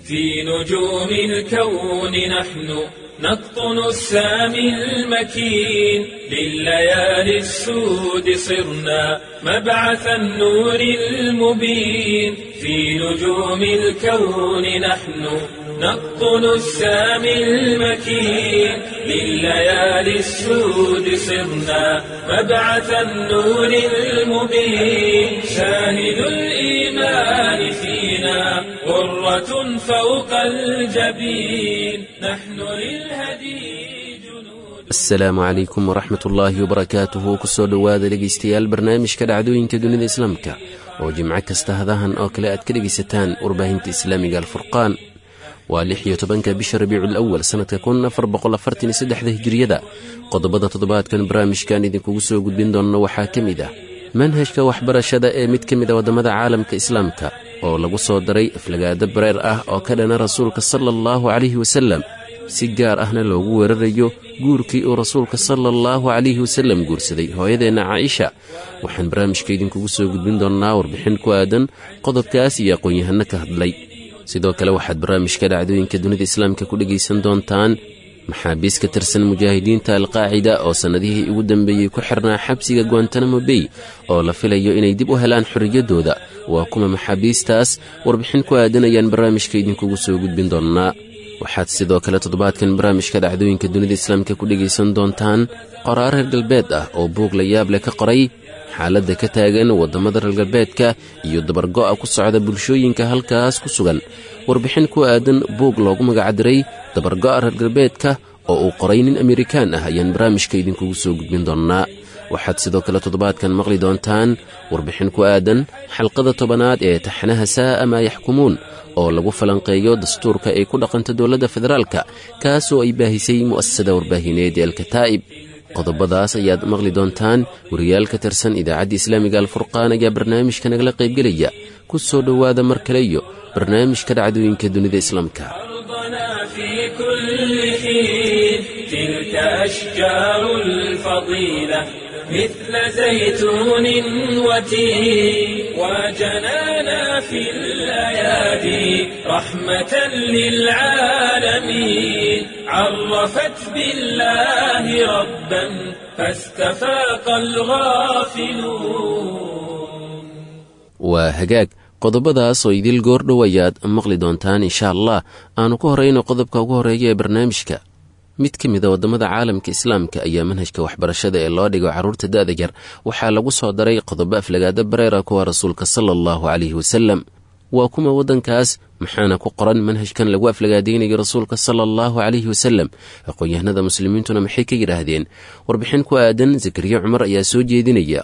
في نجوم الكون نحن نقطن السامي المكين لليالي السود صرنا مبعث النور المبين في نجوم الكون نحن نقطن السامي المكين لليالي السود صرنا مبعث النور المبين شاهد الإيمان فينا غرة فوق الجبين نحن للهدي asalaamu calaykum waraxmat ullaahi wabarakaatuhu kusoo dhowaada dhegaystayaal barnaamijka dhacdooyinka dunida islaamka oo jimco kasta hadahan oo kale aad ka dhegaysataan warbaahinta islaamiga alfurqaan waa lix iyo tobanka bisha rabiicul awal sannadka kun afar boqol afartan iyo saddexda hijiriyada qodobada toddobaadkan barnaamijkan idinkugu soo gudbin doonno waxaa ka mid ah manhajka waxbarashada ee mid ka mid a waddamada caalamka islaamka oo lagu soo daray aflagaado bareer ah oo ka dhana rasuulka sala allahu calayhi wasalem si gaar ahna loogu weerarayo guurkii uu rasuulka sala allahu calayhi wasalem guursaday hooyadeenna caaisha waxaan barnaamijka idinkugu soo gudbin doonnaa warbixin ku aadan qodobkaas iyo aqoon-yahanno ka hadlay sidoo kale waxaad barnaamijka dhacdooyinka dunida islaamka ku dhegaysan doontaan maxaabiis ka tirsan mujaahidiinta alqaacida oo sannadihii ugu dambeeyey ku xirnaa xabsiga guantanamo bey oo la filayo inay dib u helaan xorriyaddooda waa kuma maxaabiistaas warbixin ku aadan ayaan barnaamijka idinkugu soo gudbin doonnaa waxaad sidoo kale toddobaadkan barnaamijka dhacdooyinka dunida islaamka ku dhegaysan doontaan qoraar reer galbeed ah oo buug la yaab leh ka qoray xaaladda ka taagan waddamada reer galbeedka iyo dabargo'a ku socda bulshooyinka halkaas ku sugan warbixin ku aadan buug loogu magacdiray dabargo'a reer galbeedka oo uu qoray nin amerikaan ah ayaan barnaamijka idinkugu soo gudbin doonnaa waxaad sidoo kale toddobaadkan maqli doontaan warbixin ku aadan xalqada tobanaad ee taxanaha saa'a maa yaxkumuun oo lagu falanqeeyo dastuurka ay ku dhaqanta dowladda federaalka kaasoo ay baahisay mu'asasada warbaahineed ee alkataa'ib qodobadaas ayaad maqli doontaan wariyaal ka tirsan idaacadda islaamiga alfurqaan ayaa barnaamijka nagala qaybgelaya ku soo dhowaada mar kale iyo barnaamijka dhacdooyinka dunida islaamka في كل حين تلك أشجار الفضيلة مثل زيتون وتين وجنانا في الأيادي رحمة للعالمين عرفت بالله ربا فاستفاق الغافلون waa hagaag qodobadaas oo idil goordhow ayaad maqli doontaan insha allah aanu ku horayno qodobka ugu horreeya ee barnaamijka mid ka mid a waddamada caalamka islaamka ayaa manhajka waxbarashada ee loo dhigo carruurta da'da yar waxaa lagu soo daray qodobo aflagaada bareera kuwa rasuulka sala allahu calayhi wasalem waa kuma waddankaas maxaana ku qoran manhajkan lagu aflagaadaynayo rasuulka sala allahu calayhi wasalem aqoon-yahanada muslimiintuna maxay ka yidhaahdeen warbixin ku aadan zakariya cumar ayaa soo jeedinaya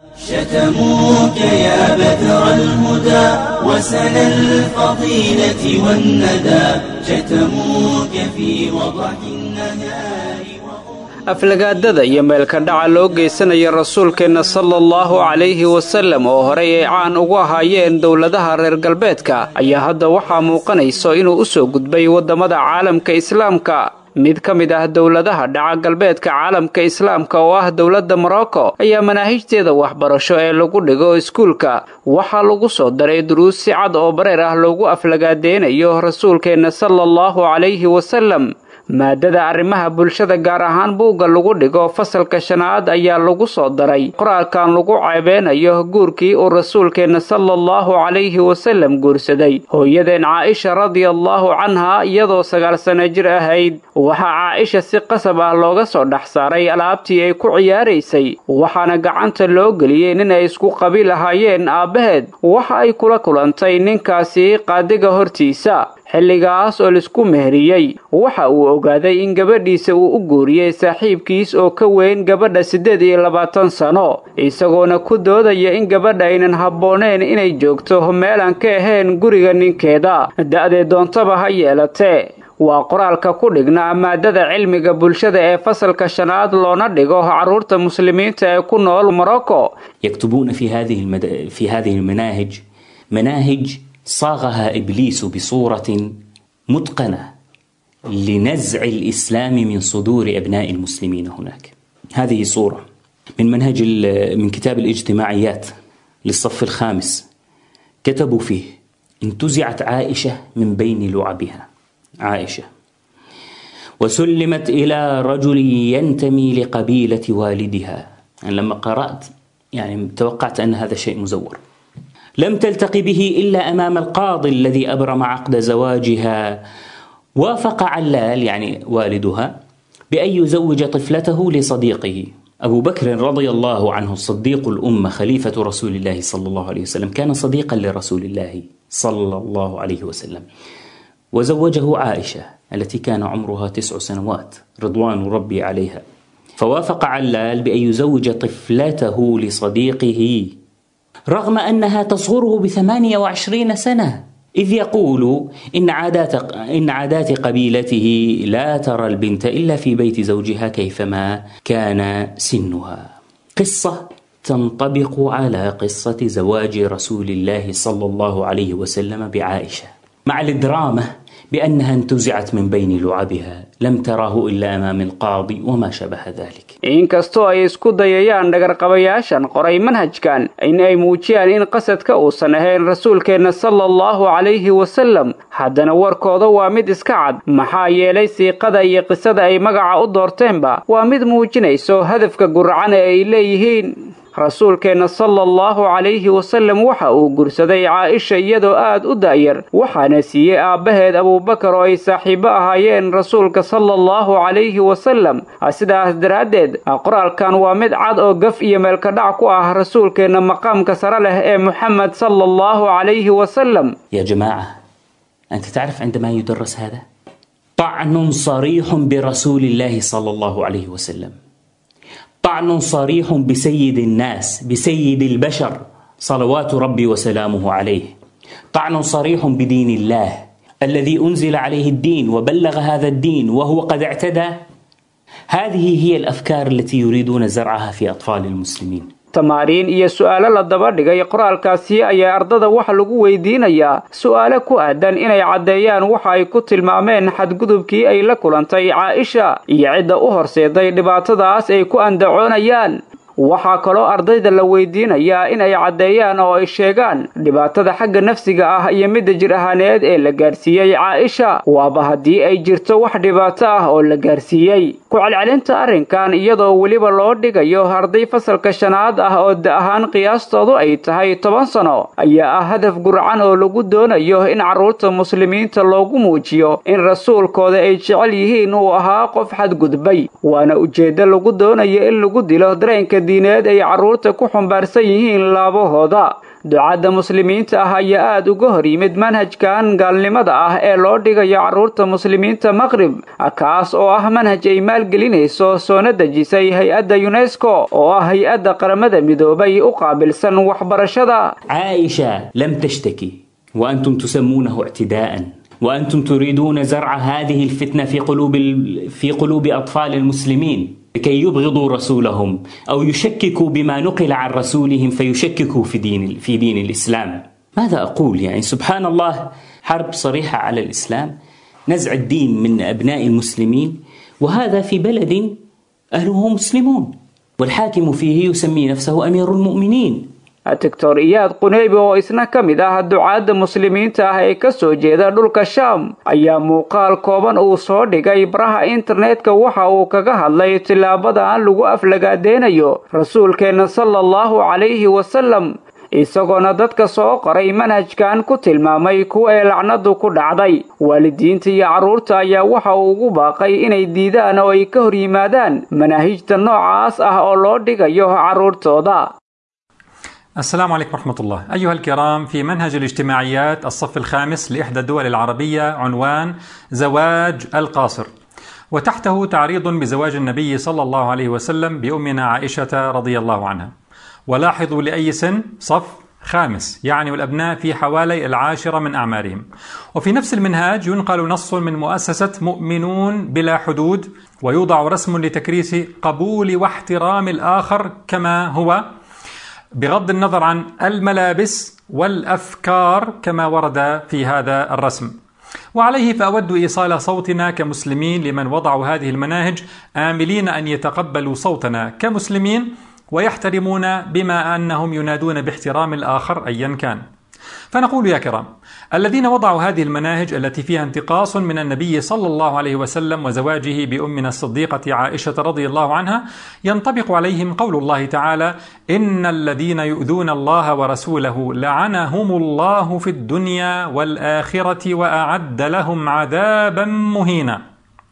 شتموك يا بذر الهدى وسن الفضيلة والندى شتموك في وضح النهار aflagaadada iyo meelka dhaca loo geysanaya rasuulkeenna sala allahu calayhi wasallam oo horey ay caan ugu ahaayeen dowladaha reer galbeedka ayaa hadda waxaa muuqanayso inuu u soo gudbay waddamada caalamka islaamka mid ka mid ah dowladaha dhaca galbeedka caalamka islaamka oo ah dowladda morocco ayaa manaahijteeda waxbarasho ee lagu dhigo iskuulka waxaa lagu soo daray duruus si cad oo bareer ah loogu aflagaadeynayo rasuulkeenna sala allahu calayhi wasallam maadada arrimaha bulshada gaar ahaan buugga lagu dhigo fasalka shanaad ayaa lagu soo daray qoraalkan lagu ceebeynayo guurkii uu rasuulkeenna sala allahu calayhi wasallam guursaday hooyadeen caaisha radiallahu canha iyadoo sagaal sano jir ahayd waxaa caaisha si qasab ah looga soo dhex saaray alaabtii ay ku ciyaaraysay waxaana gacanta loo geliyey nin ay isku qabiil ahaayeen aabbaheed waxa ay kula kulantay ninkaasi qaadiga hortiisa xilligaas oo laisku meheriyey waxa uu ogaaday in gabadhiisa uu u guuriyey saaxiibkiis oo ka weyn gabadha siddeed iyo labaatan sano isagoona ku doodaya in gabadha aynan habbooneen inay joogto meelaan ka ahayn guriga ninkeeda da'dee doontaba ha yeelatee waa qoraalka ku dhignaa maadada cilmiga bulshada ee fasalka shanaad loona dhigo carruurta muslimiinta ee ku nool morocco يكتبون في هذه المد... في هذه المناهج مناهج صاغها ابليس بصوره متقنه لنزع الاسلام من صدور ابناء المسلمين هناك. هذه صوره من منهج ال- من كتاب الاجتماعيات للصف الخامس كتبوا فيه انتزعت عائشة من بين لعبها عائشة وسلمت إلى رجل ينتمي لقبيلة والدها يعني لما قرأت يعني توقعت أن هذا شيء مزور لم تلتقي به إلا أمام القاضي الذي أبرم عقد زواجها وافق علال يعني والدها بأن يزوج طفلته لصديقه أبو بكر رضي الله عنه الصديق الأمة خليفة رسول الله صلى الله عليه وسلم كان صديقا لرسول الله صلى الله عليه وسلم وزوجه عائشة التي كان عمرها تسع سنوات رضوان ربي عليها فوافق علال بأن يزوج طفلته لصديقه رغم أنها تصغره بثمانية وعشرين سنة إذ يقول إن عادات, إن عادات قبيلته لا ترى البنت إلا في بيت زوجها كيفما كان سنها قصة تنطبق على قصة زواج رسول الله صلى الله عليه وسلم بعائشة مع الدراما بأنها انتزعت من بين لعبها لم تراه إلا أمام القاضي وما شابه ذلك inkastoo ay isku dayayaan dhagarqabayaashan qoray manhajkan in ay muujiyaan in qasadka uusan ahayn rasuulkeenna sala allahu calayhi wasallam haddana warkooda waa mid iska cad maxaa yeelay siiqada iyo qisada ay magaca u doorteenba waa mid muujinayso hadafka guracan ee ay leeyihiin rasuulkeenna sala allahu calayhi wasallam waxa uu gursaday caaisha iyadoo aad u da'yar waxaana siiyey aabbaheed abuubakar oo ay saaxiibo ahaayeen rasuulka sala allahu calayhi wasallam sidaas daraaddeed qoraalkan waa mid cad oo gaf iyo meelkadhac ku ah rasuulkeenna maqaamka sare leh ee moxamed sala allahu calayhi wasallam يا جماعة أنت تعرف عندما يدرس هذا طعن صريح برسول الله صلى الله عليه وسلم طعن صريح بسيد الناس بسيد البشر صلوات ربي وسلامه عليه طعن صريح بدين الله الذي انزل عليه الدين وبلغ هذا الدين وهو قد اعتدى هذه هي الافكار التي يريدون زرعها في اطفال المسلمين tamaariin iyo su'aalo la daba dhigay qoraalkaasi ayaa ardada waxa lagu weydiinayaa su'aalo ku aadan inay caddeeyaan waxa ay ku tilmaameen xadgudubkii ay la kulantay caaisha iyo cidda u horseeday dhibaatadaas ay ku andacoonayaan waxaa kaloo ardayda la weydiinayaa in ay caddeeyaan oo ay sheegaan dhibaatada xagga nafsiga ah iyo midda jir ahaaneed ee la gaarsiiyey caaisha waaba haddii ay jirto wax dhibaato ah oo la gaarsiiyey ku celcelinta arrinkan iyadoo weliba loo dhigayo arday fasalka shanaad ah oo da ahaan qiyaastoodu ay tahay toban sano ayaa ah hadaf gurcan oo lagu doonayo in carruurta muslimiinta loogu muujiyo in rasuulkooda ay jecel yihiin uu ahaa qof xadgudbay waana ujeeddo lagu doonayo in lagu dilo dareenka diineed ay carruurta ku xumbaarsan yihiin laabahooda ducadda muslimiinta ah ayaa aad uga hor yimid manhajkan gaalnimada ah ee loo dhigayo carruurta muslimiinta maqrib kaas oo ah manhaj ay maalgelinayso soona dejisay hay-adda yunesko oo ah hay-adda qaramada midoobay u qaabilsan waxbarashada عائشة لم تشتكي وأنتم تسمونه اعتداء وأنتم تريدون زرع هذه الفتنة في قلوب ال- في قلوب أطفال المسلمين لكي يبغضوا رسولهم أو يشككوا بما نقل عن رسولهم فيشككوا في دين في دين الإسلام ماذا أقول يعني سبحان الله حرب صريحة على الإسلام نزع الدين من أبناء المسلمين وهذا في بلد أهله مسلمون والحاكم فيه يسمي نفسه أمير المؤمنين doctor iyaad quneybi oo isna ka mid ah ducaadda muslimiinta ah ee ka soo jeeda dhulka shaam ayaa muuqaal kooban uu soo dhigay baraha internetka waxa uu kaga hadlay tilaabadan lagu aflagaadeynayo rasuulkeenna sala allahu calayhi wasalam isagoona dadka soo qoray manhajkan ku tilmaamay kuwa ee lacnadu ku dhacday waalidiinta iyo carruurta ayaa waxa uu ugu baaqay inay diidaan oo ay ka hor yimaadaan manaahijta noocaas ah oo loo dhigayo carruurtooda السلام عليكم ورحمة الله أيها الكرام في منهج الاجتماعيات الصف الخامس لإحدى الدول العربية عنوان زواج القاصر وتحته تعريض بزواج النبي صلى الله عليه وسلم بأمنا عائشة رضي الله عنها ولاحظوا لأي سن صف خامس يعني والأبناء في حوالي العاشرة من أعمارهم وفي نفس المنهاج ينقل نص من مؤسسة مؤمنون بلا حدود ويوضع رسم لتكريس قبول واحترام الآخر كما هو بغض النظر عن الملابس والافكار كما ورد في هذا الرسم. وعليه فاود ايصال صوتنا كمسلمين لمن وضعوا هذه المناهج املين ان يتقبلوا صوتنا كمسلمين ويحترمون بما انهم ينادون باحترام الاخر ايا كان. فنقول يا كرام الذين وضعوا هذه المناهج التي فيها انتقاص من النبي صلى الله عليه وسلم وزواجه بأمنا الصديقة عائشة رضي الله عنها ينطبق عليهم قول الله تعالى إن الذين يؤذون الله ورسوله لعنهم الله في الدنيا والآخرة وأعد لهم عذابا مهينا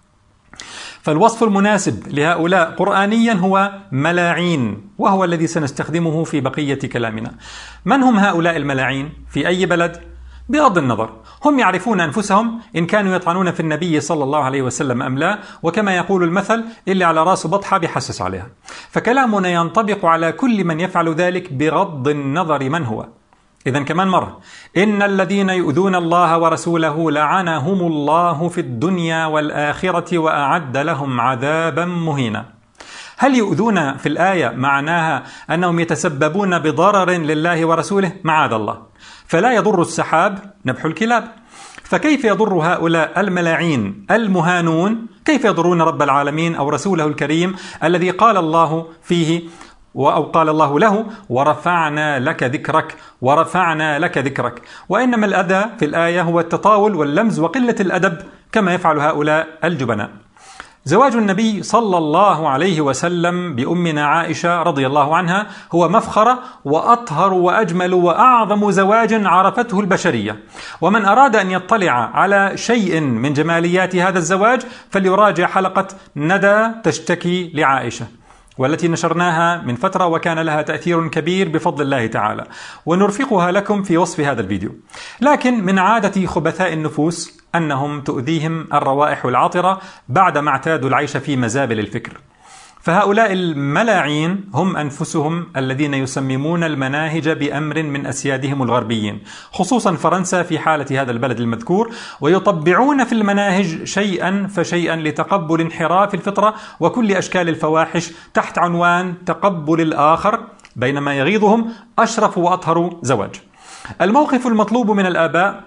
فالوصف المناسب لهؤلاء قرآنيا هو ملاعين وهو الذي سنستخدمه في بقية كلامنا من هم هؤلاء الملاعين في أي بلد؟ بغض النظر هم يعرفون أنفسهم إن كانوا يطعنون في النبي صلى الله عليه وسلم أم لا وكما يقول المثل اللي على راسه بطحة بيحسس عليها فكلامنا ينطبق على كل من يفعل ذلك بغض النظر من هو إذا كمان مرة إن الذين يؤذون الله ورسوله لعنهم الله في الدنيا والآخرة وأعد لهم عذابا مهينا هل يؤذون في الآية معناها أنهم يتسببون بضرر لله ورسوله معاذ الله فلا يضر السحاب نبح الكلاب فكيف يضر هؤلاء الملاعين المهانون كيف يضرون رب العالمين أو رسوله الكريم الذي قال الله فيه أو قال الله له ورفعنا لك ذكرك ورفعنا لك ذكرك وإنما الأذى في الآية هو التطاول واللمز وقلة الأدب كما يفعل هؤلاء الجبناء زواج النبي صلى الله عليه وسلم بأمنا عائشة رضي الله عنها هو مفخرة وأطهر وأجمل وأعظم زواج عرفته البشرية ومن أراد أن يطلع على شيء من جماليات هذا الزواج فليراجع حلقة ندى تشتكي لعائشة والتي نشرناها من فترة وكان لها تأثير كبير بفضل الله تعالى ونرفقها لكم في وصف هذا الفيديو لكن من عادة خبثاء النفوس أنهم تؤذيهم الروائح العطرة بعدما اعتادوا العيش في مزابل الفكر فهؤلاء الملاعين هم انفسهم الذين يسممون المناهج بامر من اسيادهم الغربيين، خصوصا فرنسا في حاله هذا البلد المذكور، ويطبعون في المناهج شيئا فشيئا لتقبل انحراف الفطره وكل اشكال الفواحش تحت عنوان تقبل الاخر، بينما يغيظهم اشرف واطهر زواج. الموقف المطلوب من الاباء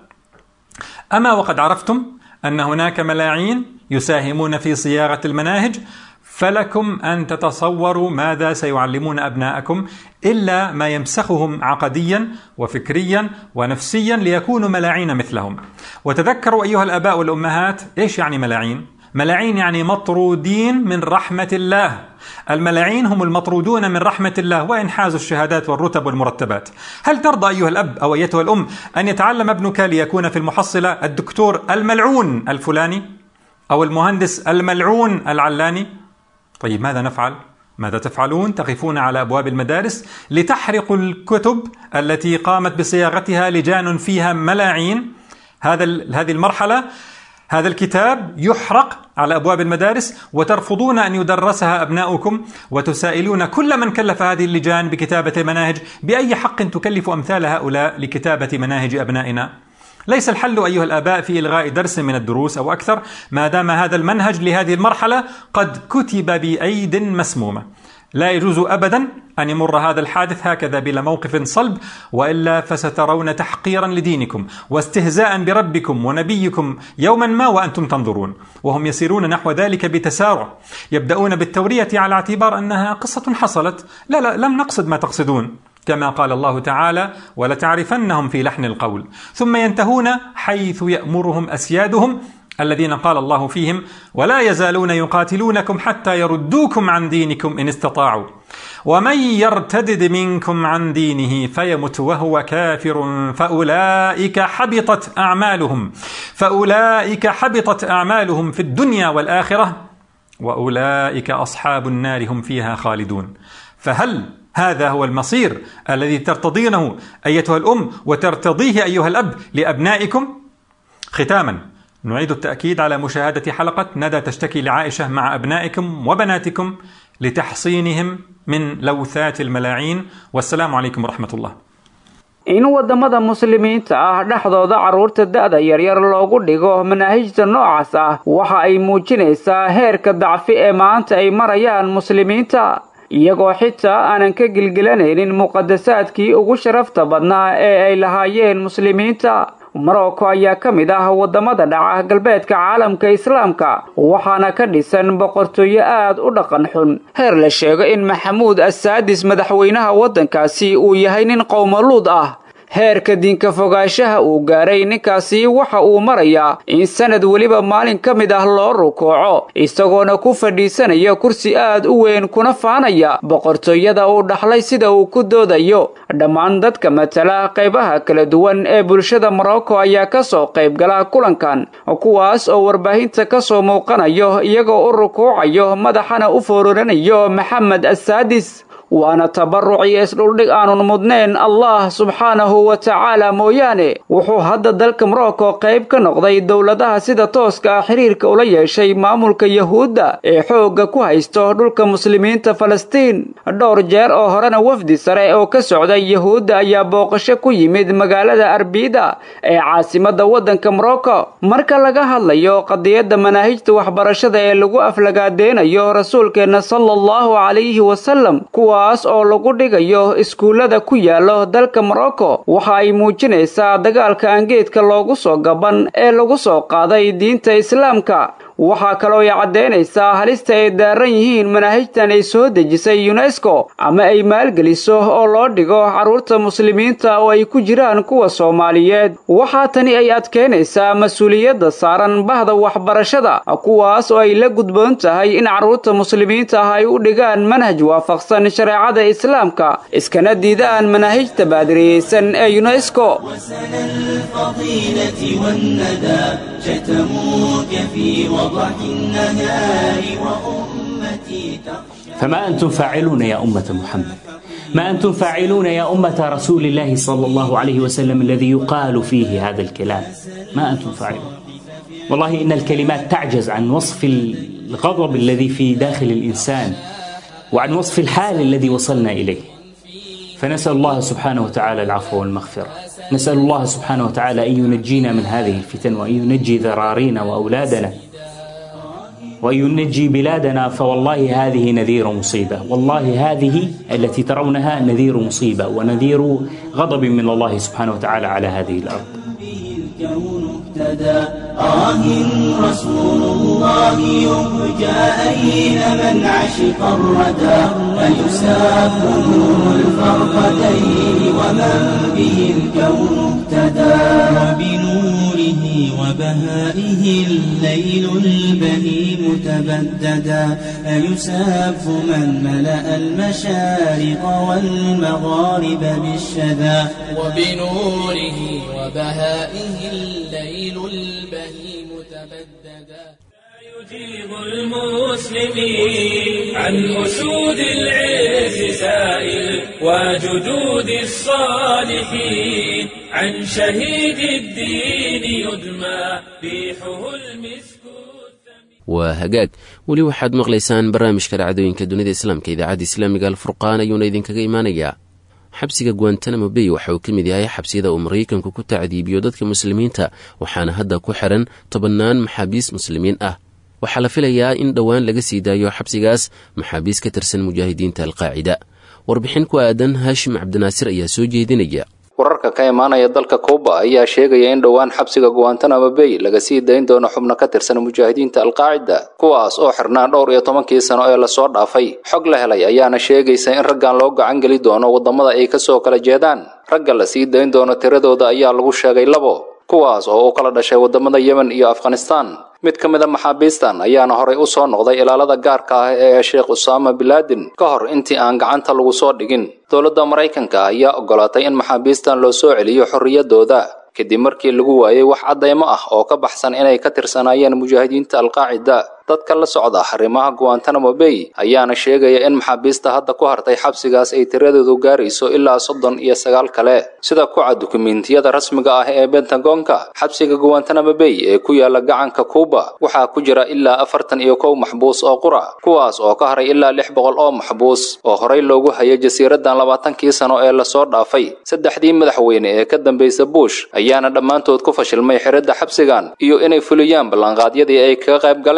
اما وقد عرفتم ان هناك ملاعين يساهمون في صياغه المناهج فلكم ان تتصوروا ماذا سيعلمون ابناءكم الا ما يمسخهم عقديا وفكريا ونفسيا ليكونوا ملاعين مثلهم. وتذكروا ايها الاباء والامهات ايش يعني ملاعين؟ ملاعين يعني مطرودين من رحمه الله. الملاعين هم المطرودون من رحمه الله وان حازوا الشهادات والرتب والمرتبات. هل ترضى ايها الاب او ايتها الام ان يتعلم ابنك ليكون في المحصله الدكتور الملعون الفلاني؟ او المهندس الملعون العلاني؟ طيب ماذا نفعل؟ ماذا تفعلون؟ تقفون على ابواب المدارس لتحرقوا الكتب التي قامت بصياغتها لجان فيها ملاعين هذا هذه المرحله هذا الكتاب يحرق على ابواب المدارس وترفضون ان يدرسها ابناؤكم وتسائلون كل من كلف هذه اللجان بكتابه المناهج باي حق تكلف امثال هؤلاء لكتابه مناهج ابنائنا؟ ليس الحل ايها الاباء في الغاء درس من الدروس او اكثر ما دام هذا المنهج لهذه المرحله قد كتب بايد مسمومه. لا يجوز ابدا ان يمر هذا الحادث هكذا بلا موقف صلب والا فسترون تحقيرا لدينكم واستهزاء بربكم ونبيكم يوما ما وانتم تنظرون وهم يسيرون نحو ذلك بتسارع يبداون بالتوريه على اعتبار انها قصه حصلت لا لا لم نقصد ما تقصدون كما قال الله تعالى ولتعرفنهم في لحن القول ثم ينتهون حيث يامرهم اسيادهم الذين قال الله فيهم ولا يزالون يقاتلونكم حتى يردوكم عن دينكم ان استطاعوا ومن يرتدد منكم عن دينه فيمت وهو كافر فاولئك حبطت اعمالهم فاولئك حبطت اعمالهم في الدنيا والاخره واولئك اصحاب النار هم فيها خالدون فهل هذا هو المصير الذي ترتضينه ايتها الام وترتضيه ايها الاب لابنائكم ختاما نعيد التاكيد على مشاهده حلقه ندى تشتكي لعائشه مع ابنائكم وبناتكم لتحصينهم من لوثات الملاعين والسلام عليكم ورحمه الله in wadamada muslimiinta ah dhexdooda carruurta da-da yaryar loogu dhigo manaahijta noocaas ah waxa ay muujinaysaa heerka dacfi ee maanta ay marayaan muslimiinta iyagoo xitaa aanan ka gilgilanaynin muqadasaadkii ugu sharafta badnaa ee ay lahaayeen muslimiinta marocco ayaa ka mid ah waddamada dhaca galbeedka caalamka islaamka waxaana ka dhisan boqortooyo aad u dhaqan xun heer la sheego in maxamuud assaadis madaxweynaha waddankaasi uu yahay nin qowmaluud ah heerka diinka fogaanshaha uu gaaray ninkaasi waxa uu marayaa in sanad weliba maalin ka mid ah loo rukuuco isagoona ku fadhiisanaya kursi aad u weyn kuna faanaya boqortooyada uu dhaxlay sida uu ku doodayo dhammaan dadka matala qaybaha kala duwan ee bulshada morocco ayaa ka soo qayb gala kulankan kuwaas oo warbaahinta ka soo muuqanayo iyagoo u rukuucayo madaxana u foororanayo maxamed assaadis waana tabaruc iyo isdhuldhig aanun mudnayn allah subxaanahu wa tacaala mooyaane wuxuu hadda dalka morocco qayb ka noqday dowladaha sida tooska ah xiriirka ula yeeshay maamulka yahuudda ee xoogga ku haysto dhulka muslimiinta falastiin dhowr jeer oo horena wafdi sare oo ka socday yahuudda ayaa booqasho ku yimid magaalada arbida ee caasimadda waddanka morocco marka laga hadlayo qadiyadda manaahijta waxbarashada ee lagu aflagaadeynayo rasuulkeenna sala allahu calayhi wasalam kuwa oo lagu dhigayo iskuullada ku yaalo dalka morocco waxa ay muujinaysaa dagaalka aangeedka loogu soo gaban ee lagu soo qaaday diinta islaamka waxaa kaloo ay caddaynaysaa halista ay daaran yihiin manaahijtan ay soo dejisay yunesko ama ay maalgeliso oo loo dhigo carruurta muslimiinta oo ay ku jiraan kuwa soomaaliyeed waxaa tani ay adkeynaysaa mas-uuliyadda saaran bahda waxbarashada kuwaas oo ay la gudboon tahay in carruurta muslimiinta ah ay u dhigaan manhaj waafaqsan shareecada islaamka iskana diidaan manaahijta baadiriyeysan ee yunesko وضح النهار وأمتي تخشى فما أنتم فاعلون يا أمة محمد ما أنتم فاعلون يا أمة رسول الله صلى الله عليه وسلم الذي يقال فيه هذا الكلام ما أنتم فاعلون والله إن الكلمات تعجز عن وصف الغضب الذي في داخل الإنسان وعن وصف الحال الذي وصلنا إليه فنسأل الله سبحانه وتعالى العفو والمغفرة نسأل الله سبحانه وتعالى أن ينجينا من هذه الفتن وأن ينجي ذرارينا وأولادنا وأن ينجي بلادنا فوالله هذه نذير مصيبة والله هذه التي ترونها نذير مصيبة ونذير غضب من الله سبحانه وتعالى على هذه الأرض الكون اهتدى آه رسول الله يرجى أين من عشق الردى فيساق نور الفرقتين ومن به الكون اهتدى وبنوره وبهائه الليل البهيم تبددا أيساف من ملأ المشارق والمغارب بالشذا وبنوره وبهائه الليل البهيم تبددا يجيب المسلمين عن أسود العز سائل وجدود الصالحين عن شهيد الدين يدمى ريحه المسك waa hagaag weli waxaad maqlaysaan barnaamijka dhacdooyinka dunida islaamka idaacadda islaamiga alfurqaan ayuuna idinkaga imaanayaa xabsiga guantanamo bay waxa uu ka mid yahay xabsiyada uu maraykanku ku tacdiibiyo dadka muslimiinta waxaana hadda ku xiran tobannaan maxaabiis muslimiin ah waxaa la filayaa in dhowaan laga sii daayo xabsigaas maxaabiis ka tirsan mujaahidiinta alqaacida warbixin ku aadan haashim cabdinaasir ayaa soo jeedinaya wararka ka imaanaya dalka kuuba ayaa sheegaya in dhowaan xabsiga guantanamo bay laga sii dayn doono xubno ka tirsan mujaahidiinta alqaacida kuwaas oo xirnaa dhowr iyo tobankii sano ee lasoo dhaafay xog la helay ayaana sheegaysa in raggan loo gacan geli doono waddamada ay kasoo kala jeedaan ragga la sii dayn doono tiradooda ayaa lagu sheegay labo kuwaas oo u kala dhashay waddamada yemen iyo afghanistan mid ka mid a maxaabiistan ayaana horay u soo noqday ilaalada gaarka ah ee sheekh usaama bilaadin ka hor intii aan gacanta lagu soo dhigin dowladda maraykanka ayaa ogolaatay in maxaabiistan loo soo celiyo xorriyadooda kadib markii lagu waayey wax caddaymo ah oo ka baxsan inay ka tirsanaayeen mujaahidiinta alqaacida dadka la socda arrimaha guantanamo bay ayaana sheegaya in maxaabiista hadda ku hartay xabsigaas ay tiradoodu gaarayso ilaa soddon iyo sagaal kale sida ku cad dukumiintiyada rasmiga ah ee bentagonka xabsiga guantanamo bay ee ku yaala gacanka kuuba waxaa ku jira ilaa afartan iyo kow maxbuus oo qura kuwaas oo ka haray ilaa lix boqol oo maxbuus oo horay loogu hayay jasiiradan labaatankii sano ee lasoo dhaafay saddexdii madaxweyne ee ka dambaysa bush ayaana dhammaantood ku fashilmay xiradda xabsigan iyo inay fuliyaan ballanqaadyadii ay kaga qayb galeen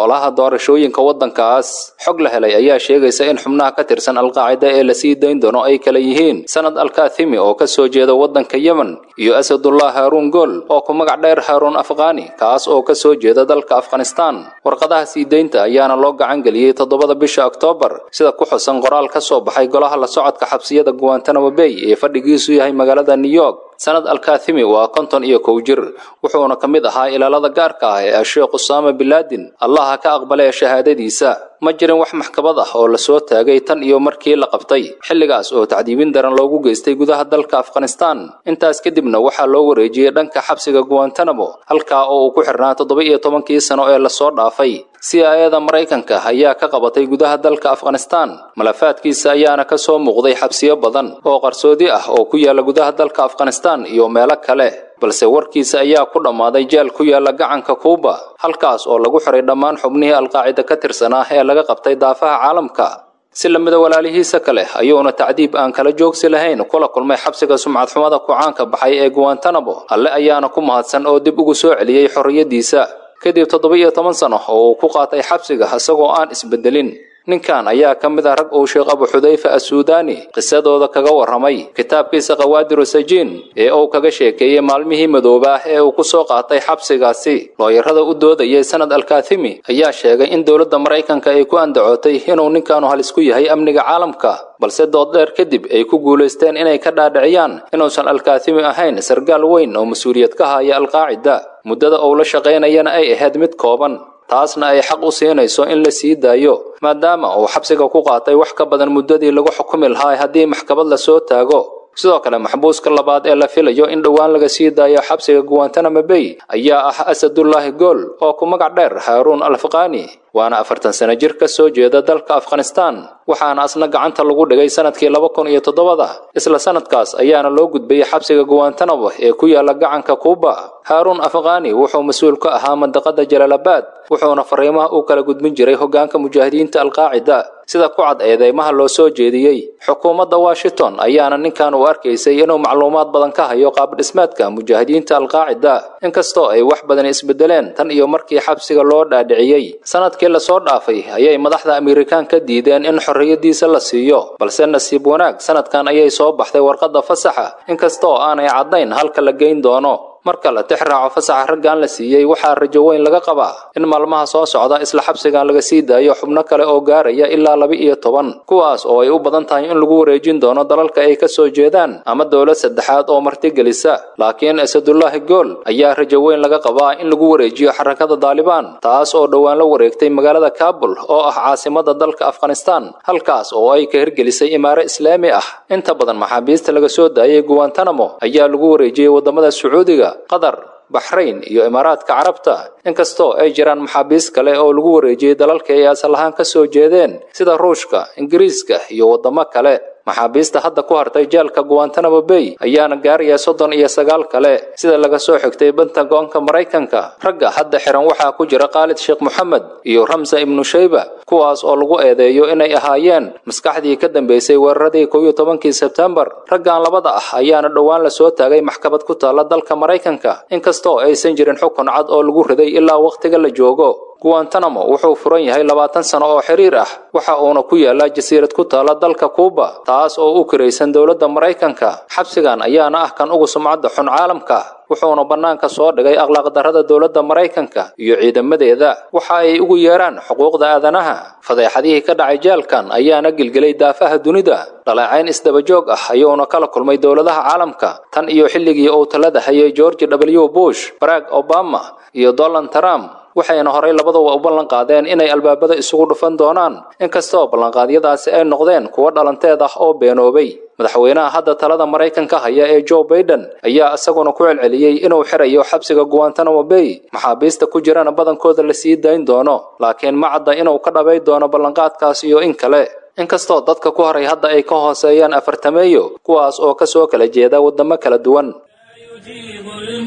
ololaha doorashooyinka waddankaas xog la helay ayaa sheegaysa in xubnaha ka tirsan alqaacida ee la sii dayn doono ay kala yihiin sanad alkathimi oo ka soo jeeda waddanka yemen iyo asadullah haaruun gool oo ku magac dheer haaruun afqaani kaas oo ka soo jeeda dalka afghanistan warqadaha sii daynta ayaana loo gacan geliyey toddobada bisha oktoobar sida ku xusan qoraal ka soo baxay golaha la socodka xabsiyada guantanamo bay ee fadhigiisu yahay magaalada new york sanad alkathimi waa konton iyo kow jir wuxuuna ka mid ahaa ilaalada gaarka ah ee asheekh usaama bilaadin allaha ka aqbalay shahaadadiisa ma jirin wax maxkamad ah oo lasoo taagay tan iyo markii la qabtay xilligaas oo tacdiibin daran loogu geystay gudaha dalka afghanistan intaas kadibna waxaa loo wareejiyey dhanka xabsiga guantanamo halkaa oo uu ku xirnaa toddoba iyo tobankii sano ee lasoo dhaafay si aayada maraykanka ayaa ka qabatay gudaha dalka afghanistan malafaadkiisa ayaana ka soo muuqday xabsiyo badan oo qarsoodi ah oo ku yaala gudaha dalka afghanistan iyo meelo kale balse warkiisa ayaa ku dhammaaday jeel ku yaala gacanka kuuba halkaas oo lagu xiray dhammaan xubnihii alqaacida ka tirsanaa ee laga qabtay daafaha caalamka si lamida walaalihiisa kale ayuuna tacdiib aan kala joogsi lahayn kula kulmay xabsiga sumcadxumada ku-caanka baxay ee guantanamo alle ayaana ku mahadsan oo dib ugu soo celiyey xorriyaddiisa kadib toddoba iyo toban sano oo uu ku qaatay xabsiga isagoo aan isbedelin ninkan ayaa ka mid ah rag uu sheekh abu xudayfa assuudaani qisadooda kaga warramay kitaabkiisa qawaadiru sajiin ee uu kaga sheekeeyey maalmihii madoobaah ee uu ku soo qaatay xabsigaasi looyarada u doodayay sanad alkathimi ayaa sheegay in dowladda maraykanka ay ku andacootay inuu ninkaanu halis ku yahay amniga caalamka balse dood dheer kadib ay ku guulaysteen inay ka dhaadhiciyaan inuusan alkathimi ahayn sargaal weyn oo mas-uuliyad ka haya alqaacida muddada uu la shaqaynayana ay ahayd mid kooban taasna ay xaq u siinayso in la sii daayo maadaama uu xabsiga ku qaatay wax ka badan muddadii lagu xukumi lahaa haddii maxkamad lasoo taago sidoo kale maxbuuska labaad ee la filayo in dhowaan laga sii daayo xabsiga guantanamo bay ayaa ah asadullaahi gool oo ku magac dheer haaruun alfaqaani waana afartan sano jir ka soo jeeda dalka afghanistan waxaana asna gacanta lagu dhigay sanadkii laba kun iyo toddobada isla sanadkaas ayaana loo gudbayay xabsiga guantanamo ee ku yaala gacanka kuuba haaruun afqaani wuxuu mas-uul ka ahaa mandaqada jalaalabad wuxuuna fariimaha u kala gudbin jiray hoggaanka mujaahidiinta alqaacida sida ku cad eedeymaha loo soo jeediyey xukuumadda washington ayaana ninkan u arkaysay inuu macluumaad badan ka hayo qaabdhismeedka mujaahidiinta alqaacida inkastoo ay wax badan isbedeleen tan iyo markii xabsiga loo dhaadhiciyey sanadkii lasoo dhaafay ayay madaxda amerikaan ka diideen in xorriyadiisa la siiyo balse nasiib wanaag sanadkan ayay soo baxday warqadda fasaxa inkastoo aanay caddayn halka la geyn doono marka la tix raaco fasaxa raggan la siiyey waxaa rajo weyn laga qabaa in maalmaha soo socda isla xabsigan laga sii daayo xubno kale oo gaaraya ilaa laba iyo toban kuwaas oo ay u badan tahay in lagu wareejin doono dalalka ay ka soo jeedaan ama dowlad saddexaad oo martigelisa laakiin asadullaahi gool ayaa rajo weyn laga qabaa in lagu wareejiyo xarakada daalibaan taas oo dhowaan la wareegtay magaalada kaabul oo ah caasimada dalka afghanistan halkaas oo ay ka hirgelisay imaaro islaami ah inta badan maxaabiista laga soo daayay guantanamo ayaa lagu wareejiyey wadamada sacuudiga qatar baxrayn iyo imaaraadka carabta inkastoo ay jiraan maxaabiis kale oo lagu wareejiyey dalalka ay asal ahaan ka soo jeedeen sida ruushka ingiriiska iyo waddamo kale maxaabiista hadda ku hartay jeelka guantanamo bay ayaana gaaraya soddon iyo sagaal kale sida laga soo xigtay bentagoonka maraykanka ragga hadda xiran waxaa ku jira khaalid sheekh moxamed iyo ramsa ibnu shayba kuwaas oo lagu eedeeyo inay ahaayeen maskaxdii ka dambeysay weeraradii kow iyo tobankii sebtembar raggan labada ah ayaana dhowaan lasoo taagay maxkamad ku taalla dalka maraykanka inkastoo aysan jirin xukun cad oo lagu riday ilaa wakhtiga la joogo guantanamo wuxuu furan yahay labaatan sano oo xiriir ah waxa uuna ku yaalaa jasiirad ku taala dalka kuuba taas oo u kiraysan dowladda maraykanka xabsigan ayaana ah kan ugu sumcadda xun caalamka wuxuuna bannaanka soo dhigay akhlaaqdarrada dowladda maraykanka iyo ciidamadeeda waxa ay ugu yeeraan xuquuqda aadanaha fadeexadihii ka dhacay jeelkan ayaana gelgelay daafaha dunida dhaleecayn isdabajoog ah ayuuna kala kulmay dowladaha caalamka tan iyo xilligii uu talada hayay george w bush barack obama iyo donald trump waxayna horay labaduba u ballan qaadeen inay albaabada isugu dhufan doonaan inkastoo ballanqaadyadaasi ay noqdeen kuwo dhalanteed ah oo beenoobay madaxweynaha hadda talada maraykanka haya ee joe baiden ayaa isaguna ku celceliyey inuu xirayo xabsiga guantanamo bay maxaabiista ku jirana badankooda la sii dayn doono laakiin ma cadda inuu ka dhabay doono ballanqaadkaas iyo in kale inkastoo dadka ku horay hadda ay ka hooseeyaan afartameeyo kuwaas oo ka soo kala jeeda waddamo kala duwan يجيب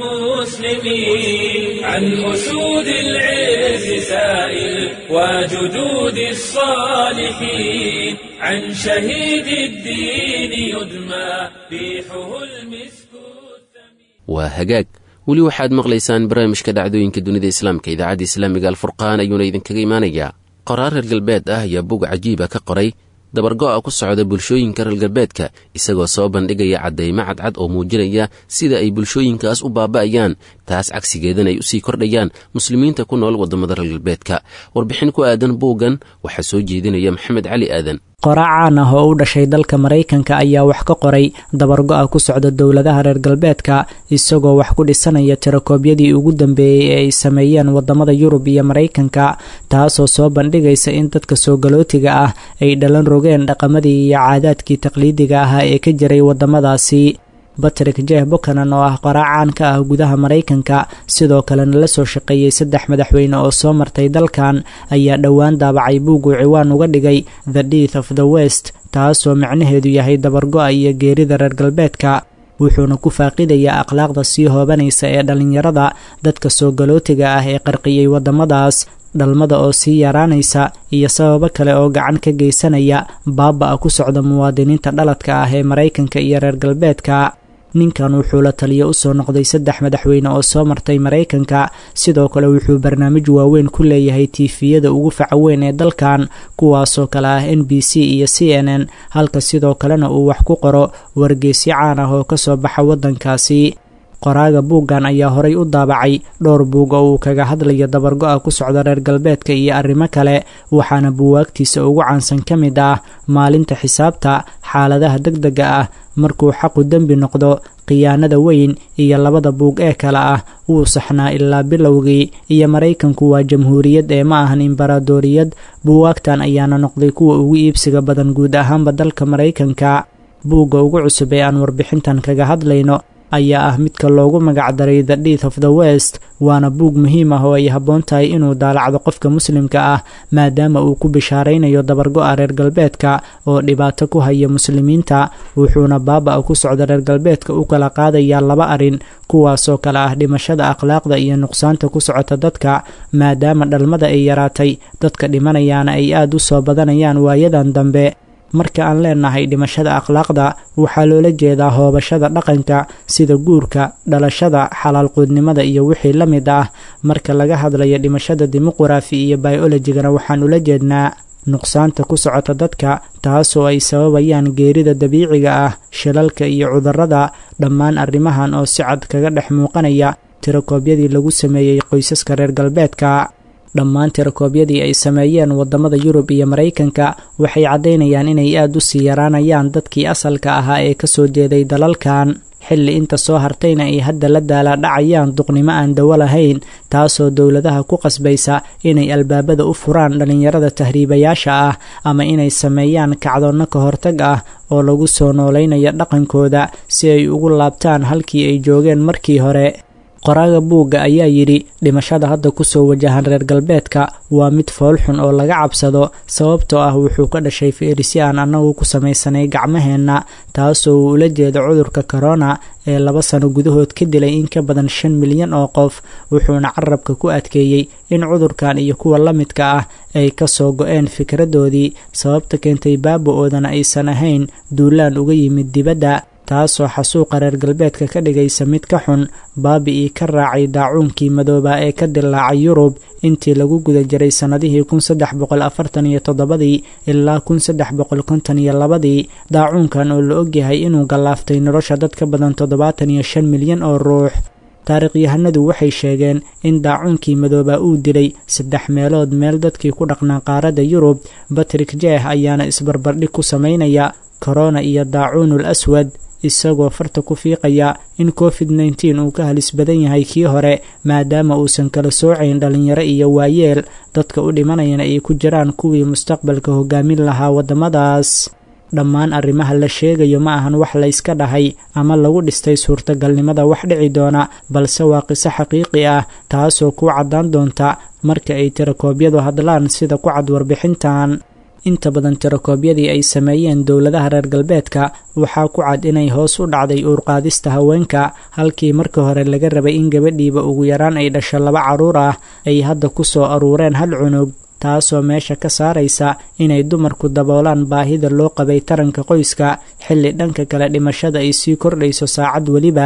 المسلمين عن أسود العز سائل وجدود الصالحين عن شهيد الدين يدمى ريحه المسك waa hagaag weli waxaad maqlaysaan barnaamijka dhacdooyinka dunida islaamka idaacadda islaamiga alfurqaan ayuuna idinkaga imaanayaa qoraar reer galbeed ah ayaa bug cajiiba ka qoray dabargo'a ku socda bulshooyinka reer galbeedka isagoo soo bandhigaya caddaymo cadcad oo muujinaya sida ay bulshooyinkaas u baaba'ayaan taas cagsigeedana ay usii kordhayaan muslimiinta ku nool waddamada reer galbeedka warbixin ku aadan buuggan waxaa soo jeedinaya maxamed cali aadan qoraa caan ah oo u dhashay dalka maraykanka ayaa wax ka qoray dabargo-a ku socda dowladaha reer galbeedka isagoo wax ku dhisanaya tirakoobyadii ugu dambeeyey ee ay sameeyeen wadamada yurub iyo maraykanka taasoo soo bandhigaysa in dadka soo galootiga ah ay dhalan rogeen dhaqamadii iyo caadaadkii taqliidiga ahaa ee ka jiray wadamadaasi batrick jeh bukanan oo ah qoraa caan ka ah gudaha maraykanka sidoo kalena la soo shaqeeyey saddex madaxweyne oo soo martay dalkan ayaa dhowaan daabacay buuguu ciwaan uga dhigay the death of the west taasoo macnaheedu yahay dabargo-a iyo geerida reer galbeedka wuxuuna ku faaqidayaa akhlaaqda sii hoobanaysa ee dhallinyarada dadka soo galootiga ah ee qarqiyey waddamadaas dhalmada oo sii yaraanaysa iyo sababo kale oo gacan ka geysanaya baaba-a ku socda muwaadiniinta dhaladka ah ee maraykanka iyo reer galbeedka ninkan wuxuu la taliyo usoo noqday saddex madaxweyne oo soo martay maraykanka sidoo kale wuxuu barnaamij waaweyn ku leeyahay tiifiyada ugu faca weyn ee dalkan kuwaasoo kale ah n b c iyo c n n halka sidoo kalena uu wax ku qoro wargeysyo caan ah oo kasoo baxa waddankaasi qoraaga buuggan ayaa horay u daabacay dhowr buug oo uu kaga hadlayo dabargo-a ku socda reer galbeedka iyo arrimo kale waxaana buwaagtiisa ugu caansan ka mid ah maalinta xisaabta xaaladaha deg dega ah markuu xaqu dembi noqdo khiyaanada weyn iyo labada buug ee kale ah wuu saxnaa ilaa bilowgii iyo maraykanku waa jamhuuriyad ee ma ahan imbaraadoriyad buwaagtan ayaana noqday kuwa ugu iibsiga badan guud ahaanba dalka maraykanka buugga ugu cusub ee aan warbixintan kaga hadlayno ayaa ah midka loogu magacdaray the death of the west waana buug muhiim ah oo ay habboon tahay inuu daalacdo qofka muslimka ah maadaama uu ku bishaaraynayo dabargo-a reer galbeedka oo dhibaato ku haya muslimiinta wuxuuna baaba-a ku socda reer galbeedka u kala qaadayaa laba arrin kuwaasoo kale ah dhimashada akhlaaqda iyo nuqsaanta ku socota dadka maadaama dhalmada ay yaraatay dadka dhimanayaana ay aada u soo badanayaan waayadan dambe marka aan leenahay dhimashada akhlaaqda waxaa loola jeedaa hoobashada dhaqanka sida guurka dhalashada xalaalquudnimada iyo wixii la mid ah marka laga hadlayo dhimashada dimuqrafi iyo biolojigana waxaan ula jeednaa nuqsaanta ku socota dadka taasoo ay sababayaan geerida dabiiciga ah shilalka iyo cudurrada dhammaan arrimahan oo si cad kaga dhex muuqanaya tirakoobyadii lagu sameeyey qoysaska reer galbeedka dhammaan tirakoobyadii ay sameeyeen waddamada yurub iyo maraykanka waxay caddaynayaan inay aada u sii yaraanayaan dadkii asalka ahaa ee kasoo jeeday dalalkan xilli inta soo hartayna ay hadda la daalaa dhacayaan duqnimo aan dawo lahayn taasoo dowladaha ku qasbaysa inay albaabada u furaan dhallinyarada tahriibayaasha ah ama inay sameeyaan kacdoonno ka hortag ah oo lagu soo noolaynayo dhaqankooda si ay ugu laabtaan halkii ay joogeen markii hore qoraaga buugga ayaa yidhi dhimashada hadda kusoo wajahan reer galbeedka waa mid foolxun oo laga cabsado sababtoo ah wuxuu ka dhashay feerisi aan annagu ku samaysanay gacmaheenna taasoo uu ula jeedo cudurka korona ee laba sano gudahood ka dilay in ka badan shan milyan oo qof wuxuuna carabka ku adkeeyey in cudurkan iyo kuwa la midka ah ay ka soo go-een fikradoodii sababta keentay baaba-oodana aysan ahayn duulaan uga yimid dibadda taasoo xasuuqa reer galbeedka ka dhigaysa mid ka xun baabi-ii ka raacay daacuunkii madoobaa ee ka dilaacay yurub intii lagu guda jiray sannadihii kun saddex boqol afartan iyo toddobadii ilaa kun saddex boqol konton iyo labadii daacuunkan oo la ogyahay inuu gallaaftay nolosha dad ka badan toddobaatan iyo shan milyan oo ruux taarikhyahanadu waxay sheegeen in daacuunkii madoobaa uu dilay saddex meelood meel dadkii ku dhaqnaa qaaradda yurub batrick jeeh ayaana isbarbardhig ku samaynaya korona iyo daacuunul aswad isagoo farta ku fiiqaya in covid nneteen uu ka halis badan yahay kii hore maadaama uusan kala soocayn dhallinyaro iyo waayeel dadka u dhimanayana ay ku jiraan kuwii mustaqbalka hogaamin lahaa waddamadaas dhammaan arrimaha la sheegayo ma ahan wax layska dhahay ama lagu dhistay suurtagalnimada wax dhici doona balse waa qiso xaqiiqi ah taasoo ku caddaan doonta marka ay tirakoobyadu hadlaan sida ku cad warbixintan inta badan tirakoobyadii ay sameeyeen dowladaha reer galbeedka waxaa ku cad inay hoos u dhacday uurqaadista haweenka halkii marka hore laga rabay in gabadhiiba ugu yaraan ay dhasho laba carruur ah ay hadda ku soo aruureen hal cunug taasoo meesha ka saaraysa inay dumarku daboolaan baahida loo qabay taranka qoyska xilli dhanka kale dhimashada ay sii kordhayso saacad weliba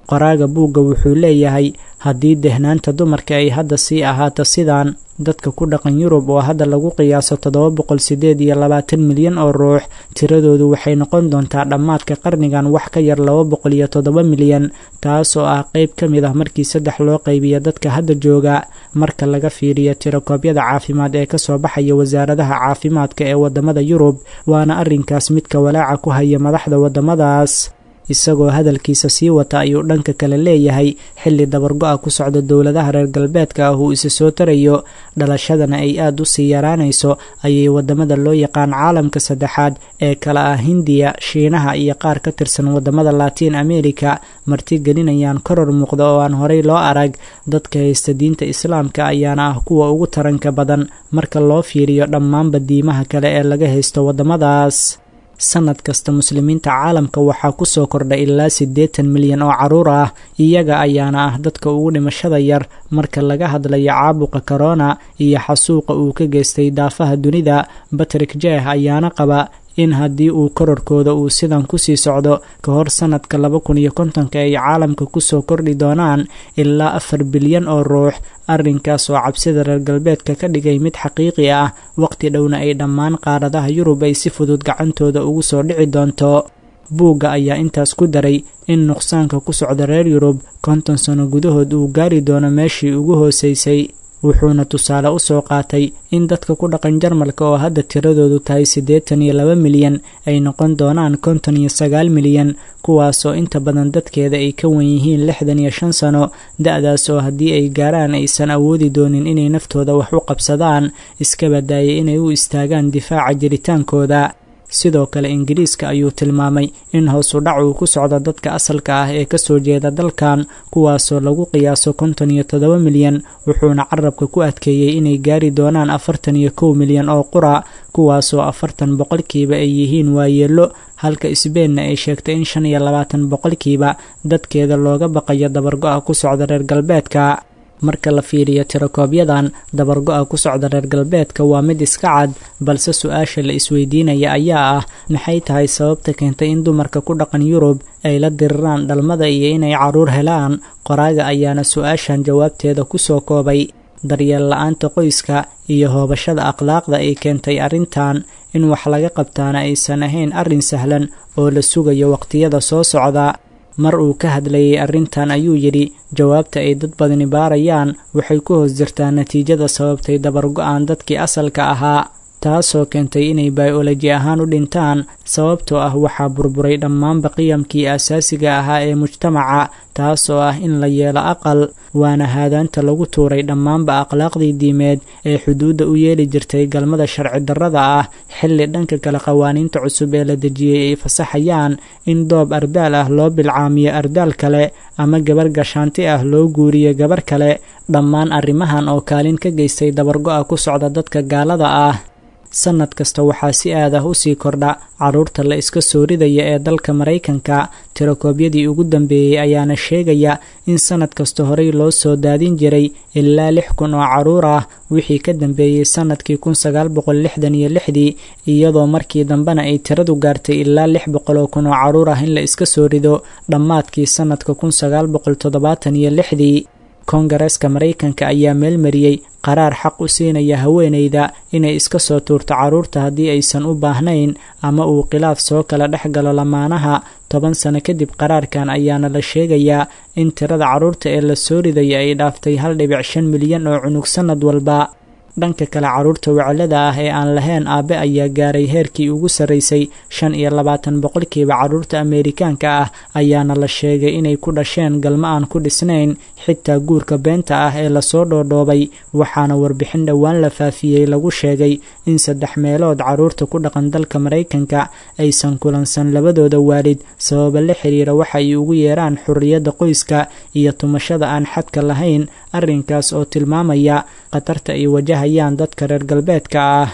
qoraaga buugga wuxuu leeyahay haddii dehnaanta dumarka ay hadda sii ahaato sidaan dadka ku dhaqan yurub oo hadda lagu qiyaaso toddoba boqol siddeed iyo labaatan milyan oo ruux tiradoodu waxay noqon doontaa dhammaadka qarnigan wax ka yar laba boqol iyo toddoba milyan taas oo ah qeyb ka mid ah markii saddex loo qaybiya dadka hadda jooga marka laga fiiriyo tirakoobyada caafimaad ee kasoo baxaya wasaaradaha caafimaadka ee wadamada yurub waana arrinkaas midka walaaca ku haya madaxda wadamadaas isagoo hadalkiisa sii wata ayuu dhanka kale leeyahay xilli dabargo-a ku socda dowladaha reer galbeedka ah uu isa soo tarayo dhalashadana ay aada u sii yaraanayso ayay wadamada loo yaqaan caalamka saddexaad ee kala ah hindiya shiinaha iyo qaar ka tirsan wadamada latiin america martigelinayaan koror muuqda oo aan horey loo arag dadka haysta diinta islaamka ayaana ah kuwa ugu taranka badan marka loo fiiriyo dhammaanba diimaha kale ee laga haysto wadamadaas sanad kasta muslimiinta caalamka waxaa kusoo kordha ilaa siddeetan milyan oo caruur ah iyaga ayaana ah dadka ugu dhimashada yar marka laga hadlayo caabuqa korona iyo xasuuqa uu ka geystay daafaha dunida batrik jeeh ayaana qaba in haddii uu kororkooda uu sidan kusii socdo ka hor sanadka laba kun iyo kontonka ay caalamka kusoo kordhi doonaan ilaa afar bilyan oo ruux arrinkaas oo cabsida reer galbeedka ka dhigay mid xaqiiqi ah waqti dhowna ay dhammaan qaaradaha yurub ay si fudud gacantooda ugu soo dhici doonto buugga ayaa intaas ku daray in nuqsaanka ku socda reer yurub konton sano gudahood uu gaari doono meeshii ugu hoosaysay wuxuuna tusaale u soo qaatay in dadka ku dhaqan jarmalka oo hadda tiradoodu tahay siddeetan iyo laba milyan ay noqon doonaan konton iyo sagaal milyan kuwaasoo inta badan dadkeeda ay ka wan yihiin lixdan iyo shan sano da-daas oo haddii ay gaaraan aysan awoodi doonin inay naftooda wax u qabsadaan iska badaayay inay u istaagaan difaaca jiritaankooda sidoo kale ingiriiska ayuu tilmaamay in hoosu dhac uu ku socdo dadka asalka ah ee kasoo jeeda dalkan kuwaasoo lagu qiyaaso konton iyo toddoba milyan wuxuuna carabka ku adkeeyey inay gaari doonaan afartan iyo kow milyan oo qura kuwaasoo afartan boqolkiiba ay yihiin waayeelo halka isbeenna ay sheegtay in shan iyo labaatan boqolkiiba dadkeeda looga baqayo dabargo-a ku socda reer galbeedka marka la fiiriyo tirakoobyadan dabargo-a ku socda reer galbeedka waa mid iska cad balse su-aasha la isweydiinaya ayaa ah maxay tahay sababta keentay in dumarka ku dhaqan yurub ay la diriraan dhalmada iyo inay caruur helaan qoraaga ayaana su-aashan jawaabteeda kusoo koobay daryeel la-aanta qoyska iyo hoobashada akhlaaqda ay keentay arrintan in wax laga qabtaana aysan ahayn arrin sahlan oo la sugayo waqtiyada soo socda mar uu ka hadlayay arrintan ayuu yidhi jawaabta ay dad badani baarayaan waxay ku hoos jirtaa natiijada sababtay dabargo-aan dadkii asalka ahaa taasoo keentay inay bayoloji ahaan u dhintaan sababtoo ah waxaa burburay dhammaanba qiyamkii asaasiga ahaa ee mujtamaca taasoo ah in la yeelo aqal waana haadaanta lagu tuuray dhammaanba akhlaaqdii diimeed ee xuduudda u yeeli jirtay galmada sharci darrada ah xilli dhanka kale qawaaniinta cusub ee la dejiyey ay fasaxayaan in doob ardaal ah loo bilcaamiyo ardaal kale ama gabar gashaanti ah loo guuriyo gabar kale dhammaan arrimahan oo kaalin ka geystay dabargo-a ku socda dadka gaalada ah sanad kasta waxaa si aad ah usii kordha caruurta la iska soo ridaya ee dalka maraykanka tirakoobyadii ugu dambeeyey ayaana sheegaya in sanad kasta horey loo soo daadin jiray ilaa lix kun oo caruur ah wixii ka dambeeyey sanadkii kun sagaal boqol lixdan iyo lixdii iyadoo markii dambena ay tiradu gaartay ilaa lix boqol oo kun oo caruur ah in la iska soo rido dhammaadkii sanadka kun sagaal boqol toddobaatan iyo lixdii koongareeska maraykanka ayaa meelmariyey qaraar xaq u siinaya haweeneyda inay iska soo tuurto carruurta haddii aysan u baahnayn ama uu khilaaf soo kala dhex galo lamaanaha toban sano kadib qaraarkan ayaana la sheegayaa in tirada carruurta ee la soo ridaya ay dhaaftay hal dhibic shan milyan oo cunug sannad walba dhanka kale carruurta weclada ah ee aan lahayn aabe ayaa gaaray heerkii ugu sarraysay shan iyo labaatan boqolkiiba carruurta ameerikaanka ah ayaana la sheegay inay ku dhasheen galmo aan ku dhisnayn xitaa guurka beenta ah ee lasoo dhoodhoobay waxaana warbixin dhowaan la faafiyey lagu sheegay in saddex meelood carruurta ku dhaqan dalka maraykanka aysan kulansan labadooda waalid sababa la xiriira waxa ay ugu yeeraan xurriyadda qoyska iyo tumashada aan xadka lahayn arrinkaas oo tilmaamaya khatarta ay wajahayaan dadka reer galbeedka ah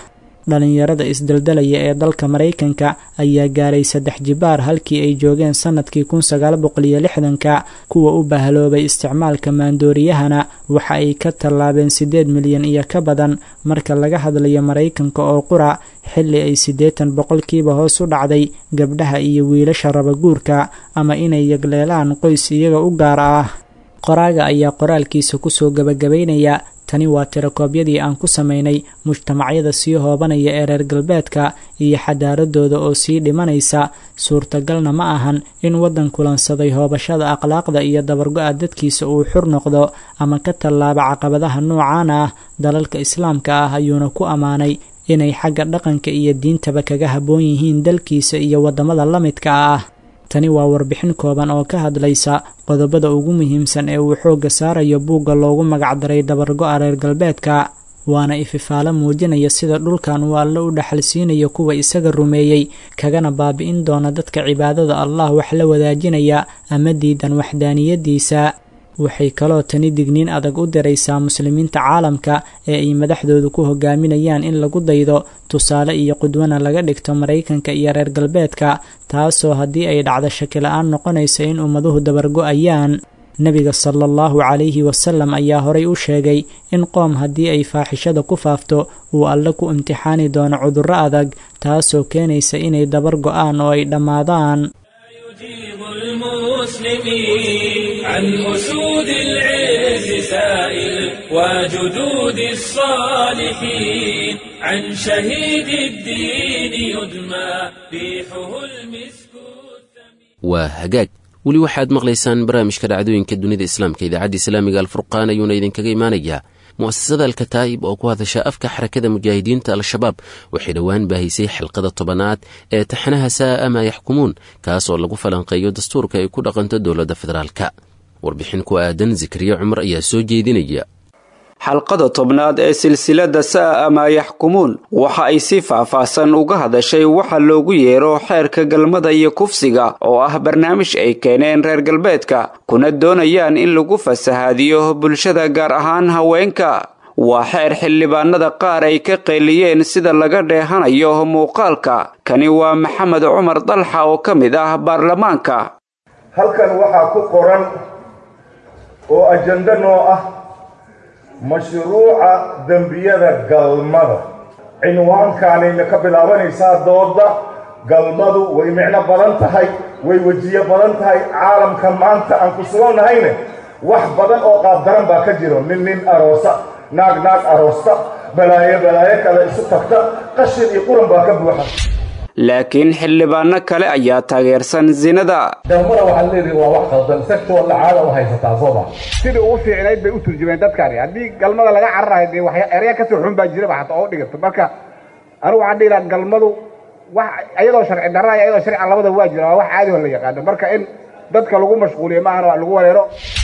dhalinyarada isdaldalaya ee dalka maraykanka ayaa gaaray saddex jibaar halkii ay joogeen sannadkii kun sagaal boqol iyo lixdanka kuwa u bahaloobay isticmaalka maandooriyahana waxa ay ka tallaabeen siddeed milyan iyo ka badan marka laga hadlayo maraykanka oo qura xilli ay siddeetan boqolkiiba hoos u dhacday gabdhaha iyo wiilasha rabaguurka ama inay yagleelaan qoys iyaga u gaar ah qoraaga ayaa qoraalkiisa kusoo gabagabaynaya tani waa tirakoobyadii aan ku samaynay mujtamacyada sii hoobanaya ee reer galbeedka iyo xadaaradooda oo sii dhimanaysa suurtagalna ma ahan in waddan kulansaday hoobashada akhlaaqda iyo dabargo-a dadkiisa uu xur noqdo ama ka tallaaba caqabadaha noocaan ah dalalka islaamka ah ayuuna ku ammaanay inay xagga dhaqanka iyo diintaba kaga habboon yihiin dalkiisa iyo waddamada la midka ah tani waa warbixin kooban oo ka hadlaysa qodobada ugu muhiimsan ee uu xoogga saarayo buugga loogu magacdaray dabargo-a reer galbeedka waana ififaalo muujinaya sida dhulkan uu alle u dhaxalsiinayo kuwa isaga rumeeyey kagana baabi'in doona dadka cibaadada allah wax la wadaajinaya ama diidan waxdaaniyadiisa waxay kaloo tani digniin adag u diraysaa muslimiinta caalamka ee ay madaxdoodu ku hogaaminayaan in lagu daydo tusaale iyo qudwana laga dhigto maraykanka iyo reer galbeedka taasoo haddii ay dhacdo shakila-aan noqonaysa in ummaduhu dabargo-ayaan nebiga sala allahu calayhi wasalam ayaa horay u sheegay in qoom haddii ay faaxishada ku faafto uu alle ku imtixaani doono cudurro adag taasoo keenaysa inay dabar go-aan oo ay dhammaadaan المسلمين عن أسود العز سائل وجدود الصالحين عن شهيد الدين يدمى ريحه المسك waa hagaag weli waxaad maqlaysaan barnaamijka dhacdooyinka dunida islaamka idaacadda islaamiga alfurqaan ayuuna idinkaga imaanayaa mu'asasada alkataa'ib oo ku hadasha afka xarakada mujaahidiinta al-shabaab waxay dhowaan baahisay xilqada tobanaad ee taxanaha saa'a maa yaxkumuun kaas oo lagu falanqeeyo dastuurka ay ku dhaqanto dowladda federaalka warbixin ku aadan zikriye cumar ayaa soo jeedinaya xalqada tobnaad ee silsilada saa'a maa yaxkumuun waxa ay si faahfaahsan uga hadashay waxa loogu yeero xeerka galmada iyo kufsiga oo ah barnaamij ay keeneen reer galbeedka kuna doonayaan in lagu fasahaadiyo bulshada gaar ahaan haweenka waa xeer xildhibaanada qaar ay ka qeeliyeen sida laga dheehanayo muuqaalka kani waa maxamed cumar dalxa oo ka mid ah baarlamaanka halkan waxaa ku qoran oo ajando noo ah mashruuca dembiyada galmada cinwaankaanayna ka bilaabanaysaa dooda galmadu way micno badan tahay way wejiyo badan tahay caalamka maanta aan ku sugannahayne wax badan oo qaabdaran baa ka jiro nin nin aroosa naag naag aroosta balaayo balaayo kale isu tagta qashin iyo quran baa ka buuxa laakiin xildhibaano kale ayaa taageersan sinada galmada waxaad leedihi waa wax qaldan sector lacaada u haysataa sooma sidai ugu fiicnayd bay u turjumeen dadkaani haddii galmada laga cararayo dee wax erya kasoo xun baa jiraba xataa oo dhigato marka anigu waxaan dhihi lahaa galmadu wax iyadoo sharci darra iyo iyadoo sharci labada waa jira waa wax caadi oo la yaqaano marka in dadka lagu mashquuliyo maahana lagu wareero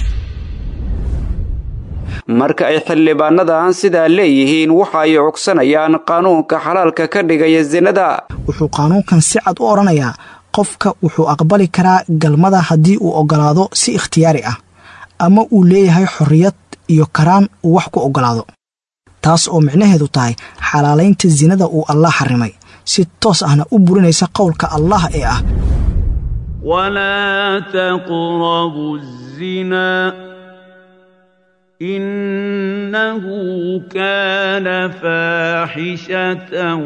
marka ay xildhibaanadan sidaa leeyihiin waxa ay cugsanayaan qaanuunka xalaalka ka dhigaya sinada wuxuu qaanuunkan si cad u odhanayaa qofka wuxuu aqbali karaa galmada haddii uu ogolaado si ikhtiyaari ah ama uu leeyahay xorriyad iyo karaan uu wax ku ogolaado taas oo micnaheedu tahay xalaalaynta sinada uu allah xarimay si toos ahna u burinaysa qowlka allah ee ah walaa taqrabu zina innahu kaana faaxishatan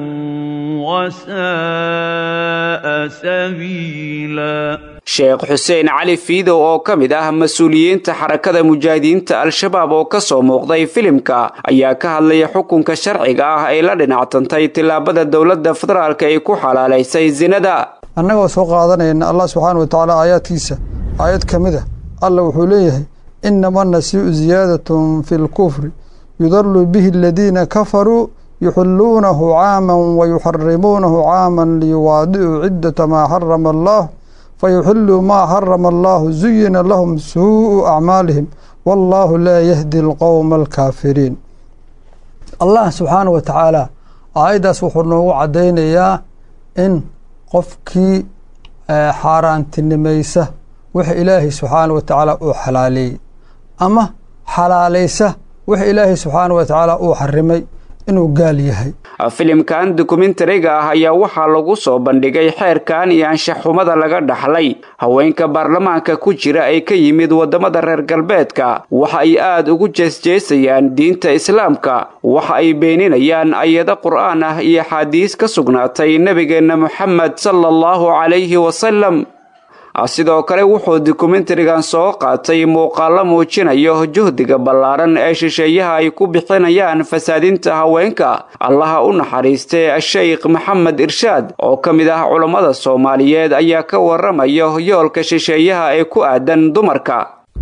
wasa'a sabiila sheekh xuseen cali fiidow oo ka mid ah mas-uuliyiinta xarakada mujaahidiinta al-shabaab oo ka soo muuqday filimka ayaa ka hadlaya xukunka sharciga ah ay la dhinactantay tillaabada dowladda federaalk ay ku xalaalaysay sinada annagoo soo qaadanayna allah subxaana wa tacaala aayaadkiisa aayad ka mid a alla wuxuu leeyahay inama nasii'u ziyaadatun fi lkufri yudalu bihi aladiina kafaruu yuxilluunahu caaman wayuxarimuunahu caaman liyuwaadicuu ciddata maa xarama allah fayuxiluu maa xarama allahu zuyina lahum suu'u acmaalihim wallaahu laa yahdi alqowma alkaafiriin allah subxaana wa tacaala aayaddaas wuxuu noogu caddaynayaa in qofkii xaaraantinimaysa waxa ilaahay subxaana wa tacaala uu xalaaleeyey ama xalaalaysa waxa ilaahay subxaana wa tacaala uu xarimay inuu gaal yahay filimkan dokumentariga ah ayaa waxaa lagu soo bandhigay xeerkan iyo anshaxumada laga dhaxlay haweenka baarlamaanka ku jira ee ka yimid waddamada reer galbeedka waxa ay aad ugu jeesjeesayaan diinta islaamka waxa ay beeninayaan ayado qur'aan ah iyo axaadiis ka sugnaatay nebigeenna moxamed sala allahu calayhi wasalam sidoo kale wuxuu dokumentarigan soo qaatay muuqaallo muujinayo juhdiga ballaaran ee shisheeyaha ay ku bixinayaan fasaadinta haweenka allaha u naxariistay sheikh maxamed irshaad oo ka mid ah culammada soomaaliyeed ayaa ka waramayo yoolka shisheeyaha ee ku aadan dumarka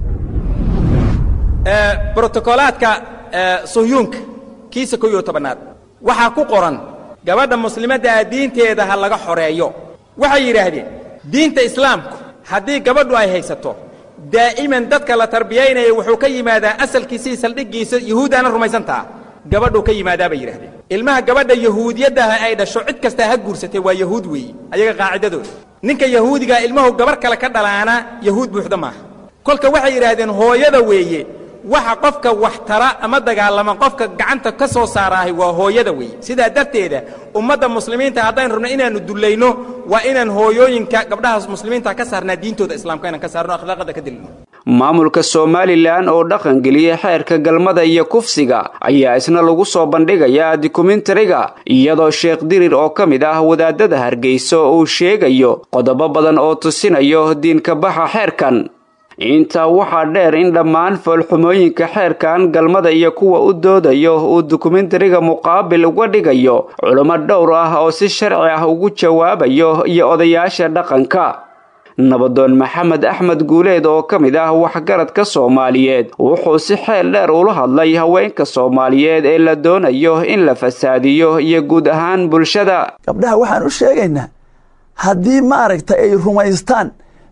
brotokolaadka suhyuunka kiisa kow iyo tobanaad waxaa ku qoran gabadha muslimadda ah diinteeda ha laga xoreeyo waxay yidhaahdeen diinta islaamku haddii gabadhu ay haysato daa'iman dadka la tarbiyaynaya wuxuu ka yimaadaa asalkiisii saldhiggiisa yuhuuddaana rumaysantaa gabadhuu ka yimaadaa bay yidhahdeen ilmaha gabadha yahuudiyaddaah ay dhasho cid kastaa ha guursatay waa yahuud weeye ayaga qaacidadooda ninka yahuudigaa ilmahu gabarh kale ka dhalaana yahuud buuxda maaha kolka waxay yidhaahdeen hooyada weeye waxa qofka wax tara ama dagaalama qofka gacanta ka soo saaraahay waa hooyada weeye sidaa darteeda ummadda muslimiinta haddaynu rabno inaannu dullayno waa inaan hooyooyinka gabdhahaas muslimiinta ka saarnaa diintooda islaamka inaan ka saarno akhlaaqada ka dilino maamulka somalilan oo dhaqangeliyey xeerka galmada iyo kufsiga ayaa isna lagu soo bandhigayaa dokumentariga iyadoo sheekh dirir oo ka mid ah wadaadada hargeyso uu sheegayo qodobo badan oo tusinayo diinka baxa xeerkan intaa waxaa dheer in dhammaan foolxumooyinka xeerkan galmada iyo kuwa u doodayo uu dokumentariga muqaabil uga dhigayo culummo dhowr ah oo si sharci ah ugu jawaabayo iyo odayaasha dhaqanka nabadoon maxamed axmed guuleed oo ka mid ah waxgaradka soomaaliyeed wuxuu si xeel dheer ula hadlay haweenka soomaaliyeed ee la doonayo in la fasaadiyo iyo guud ahaan bulshada gabdhaha waxaan u sheegaynaa haddii maaragtay ay rumaystaan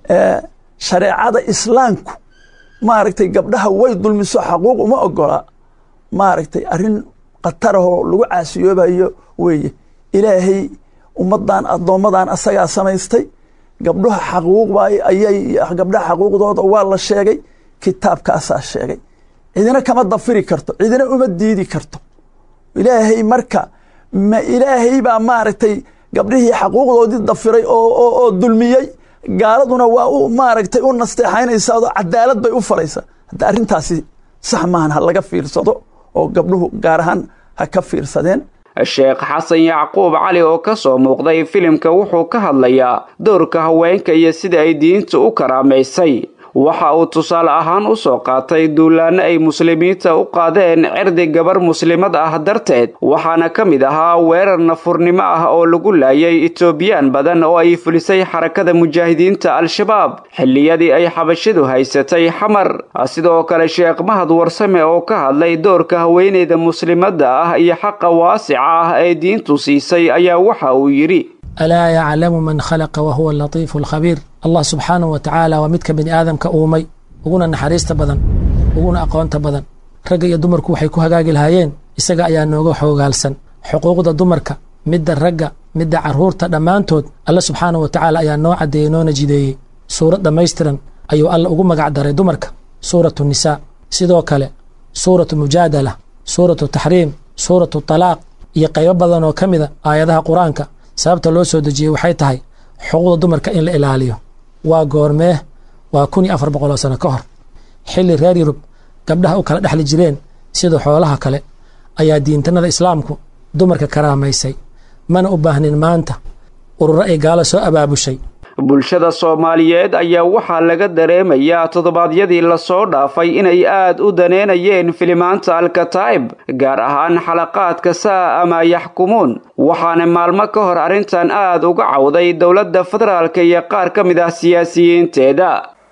shareecada islaamku maaragtay gabdhaha way dulmiso xaquuq uma ogola maaragtay arrin khatarahoo lagu caasiyoobayo weeye ilaahay ummaddan addoommadan asagaa samaystay gabdhaha xaquuqba ayay gabdhaha xaquuqdooda waa la sheegay kitaabkaasaa sheegay cidina kama dafiri karto cidina uma diidi karto ilaahay marka ma ilaahay baa maaragtay gabdhihii xaquuqdoodii dafiray oo dulmiyey gaaladuna waa u maaragtay u nasteexaynaysaa oo cadaalad bay u falaysaa hadda arrintaasi sax maahan ha laga fiirsado oo gabdhuhu gaar ahaan ha ka fiirsadeen sheekh xasan yacquub cali oo ka soo muuqday filimka wuxuu ka hadlayaa doorka haweenka iyo sida ay diinta u karaamaysay waxa uu tusaale ahaan u soo qaatay duulaanno ay muslimiinta u qaadeen cirdi gabar muslimad ah darteed waxaana ka mid ahaa weerar nafurnimo ah oo lagu laayay etoobiyaan badan oo ay fulisay xarakada mujaahidiinta al-shabaab xilliyadii ay xabashidu haysatay xamar sidoo kale sheekh mahad warsame oo ka hadlay doorka haweeneyda muslimadda ah iyo xaqa waasica ah ee diintu siisay ayaa waxa uu yidhi alaa yaclamu man khalaqa wahuwa alatiifu alkhabiir allah subxaanahu wa tacaala waa midka bini aadamka uumay uguna naxariista badan uguna aqoonta badan ragga iyo dumarku waxay ku hagaagi lahaayeen isaga ayaa nooga xoogaalsan xuquuqda dumarka midda ragga midda carruurta dhammaantood alle subxaanahu wa tacaala ayaa noo caddeeyey noona jideeyey suurad dhammaystiran ayuu alle ugu magac daray dumarka suuratu nisaa sidoo kale suuratu mujaadala suuratu taxriim suuratu talaaq iyo qaybo badan oo ka mida aayadaha qur-aanka sababta loo soo dejiyey waxay tahay xuquuqda dumarka in la ilaaliyo waa goormee waa kun iyo afar boqol oo sano ka hor xilli reer yurub gabdhaha u kala dhexli jireen sida xoolaha kale ayaa diintanada islaamku dumarka karaamaysay mana u baahnin maanta ururo ay gaalo soo abaabushay bulshada soomaaliyeed ayaa waxaa laga dareemayaa toddobaadyadii lasoo dhaafay inay aad u daneynayeen filimaanta alkataa'ib gaar ahaan xalaqaadka saa ama yaxkumuun waxaana maalmo ka hor arrintan aad uga cawday dowladda federaalka iyo qaar ka mid ah siyaasiyiinteeda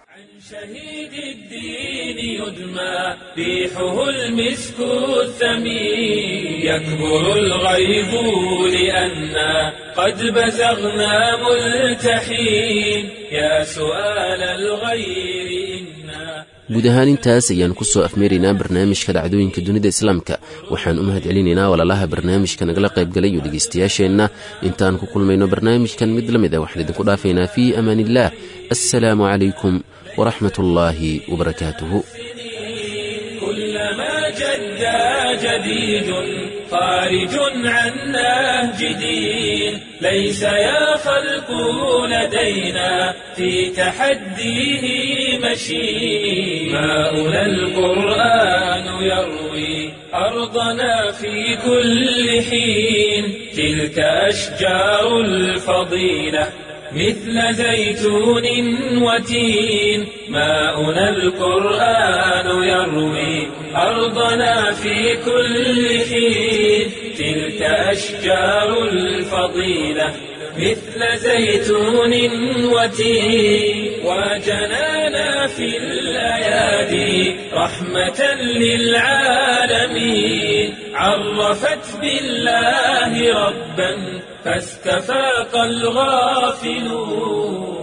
ريحه المسك الثمين يكبر الغيظ لأنا قد بزغنا ملتحين يا سؤال الغير إنا guud ahaan intaas ayaan ku soo afmeeraynaa barnaamijka dhacdooyinka dunida islaamka waxaan u mahad celinaynaa walaalaha barnaamijka nagala qaybgalay iyo dhegaystayaasheenna intaan ku kulmayno barnaamijkan mid la mid a waxaan idinku dhaafaynaa fii amaan illaah assalaamu calaykum waraxmat ullaahi wabarakaatuhu جدا جديد خارج عن نهج دين ليس يا خلق لدينا في تحديه مشي ماؤنا القرآن يروي أرضنا في كل حين تلك أشجار الفضيلة مثل زيتون وتين ماؤنا القرآن يروي أرضنا في كل حين تلك أشجار الفضيلة مثل زيتون وتين وجنانا في الأيادي رحمة للعالمين عرفت بالله ربا فاستفاق الغافلون